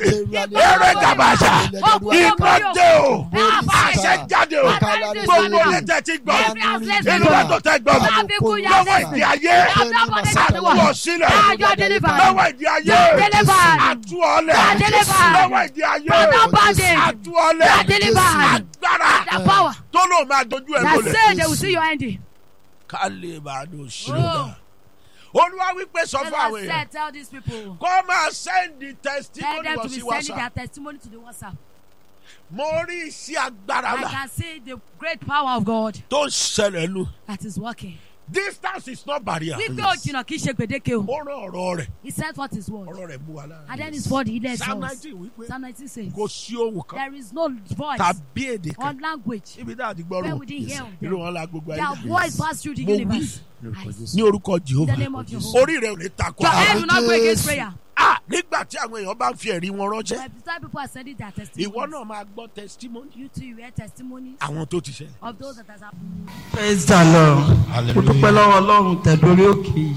eré gàbàṣà iná dé o àṣẹ jáde o gbogbo létẹ̀ ti gbọ́ inú ẹ̀tọ́ tẹ gbọ́ lọ́wọ́ ìdí ayé àtúwọ̀ sílẹ̀ lọ́wọ́ ìdí ayé àtúwọ̀lẹ̀ lọ́wọ́ ìdí ayé àtúwọ̀lẹ̀ agbára tó lóun máa dojú ẹ̀ That say they lólè will see your ending. ká lè bá a dùn sílẹ̀ olúwa wípé sọ The fún àwọn Lord èèyàn said, tell these people. kó máa sẹ́ndì Tell testimony them lọ to be sí sending their whatsapp testimony to the WhatsApp. mo rí iṣẹ́ agbára I la can see the great power of God tó ń ṣẹlẹ̀ lu that is working. distance is not barrier Wípé òjìnà kì í ṣe gbèdéke o. ó rán ọ̀rọ̀ rẹ̀ He said what his word. ọ̀rọ̀ rẹ̀ mú wa lára And then his word he led psalm us. nineteen wípé Psalm 19 says, kò sí ohun kan there is no voice tàbí èdè kan or language níbi tá a ti where gbọ́rọ̀ we didn't hear of irú them. wọn la gbogbo Their ayé voice passed through the Mo wí. universe. I- ní orúkọ In the jehova name of Jehovah. orí rẹ̀ ò ní takò Your àwọn. head will not break against prayer. ah nígbà tí àwọn èèyàn bá ń fi ẹ̀rí wọn ránṣẹ́ By the time people are sending their ìwọ testimonies, náà máa gbọ́ testimony you too, you hear testimonies àwọn tó ti ṣẹlẹ̀. of those that has happened. praise the lord mo dúpẹ́ lọ́wọ́ ọlọ́run tẹ̀dórí òkè yìí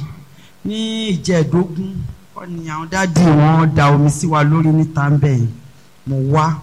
ní ìjẹ́ẹ̀dógún wọ́n ní àwọn dáàdì wọn da omi sí wa lórí níta ń bẹ̀ yẹn mo wá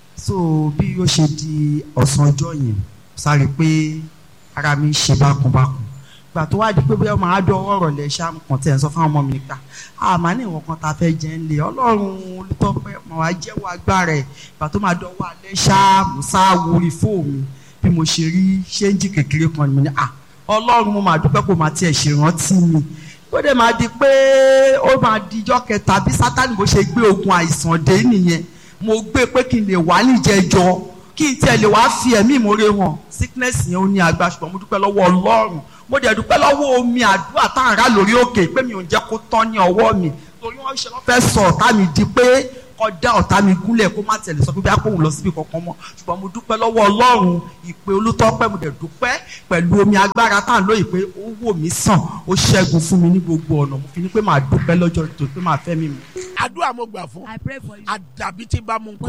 so bí ó ṣe di ọ̀sán ọjọ́ yẹn sáré pé ara mi ń ṣe bákunbákun gbà tó wá di pé bóyá màá dọ ọ̀rọ̀ lẹ̀ ṣá mo kàn tẹ̀ ń sọ fún àwọn ọmọ mi nípa àmà ní ìwọ̀n kan tá a fẹ́ jẹ́ ń lé ọlọ́run olùtọ́pẹ́ mà wá jẹ́wọ́ agbára ẹ̀ gbà tó máa dọ̀wọ́ alẹ́ ṣá mo sá wórí fóònù bí mo ṣe rí ṣéǹjì kékeré kan ni mo ní à ọlọ́run mo máa dúpẹ́ kó máa tiẹ̀ ṣèrántí mi ó dẹ̀ máa di pé ó máa di ijọ́ kẹta bí sátani bó ṣe gbé ogun àìsàn dé nìyẹn mo gbé pé kí n lè wá níjẹjọ kí n tiẹ̀ lè wá fi ẹ̀mí ìmoore hàn sickness yẹn ó ní agbára ṣùgbọ́n mo dúpẹ́ lọ́wọ́ ọlọ́run mo dẹ̀ dúpẹ́ lọ́wọ́ omi àdúrà tá à ń rà lórí òkè pé mi ò jẹ́ kó tán ní ọwọ́ mi torí wọ́n ṣe lọ́ fẹ́ sọ ọ̀tá mi di pé kọ́dá ọ̀tá mi gúnlẹ̀ kó má tẹ̀lé sọ pé bí akóhùn lọ síbi kankan mọ́ ṣùgbọ́n mo dúpẹ́ lọ́wọ́ ọlọ́run ìpè olútọ́pẹ́ mo dẹ̀ dúpẹ́ pẹ̀lú omi agbára tá à ń lóye pé ó wò mí sàn ó ṣẹ́gun fún mi ní gbogbo ọ̀nà mo fi ní pé màá dúpẹ́ lọ́jọ́ tó pé màá fẹ́ mi mọ́. àdúrà mo gbà fún I pray for you. àdàbí tí bá mú nǹkan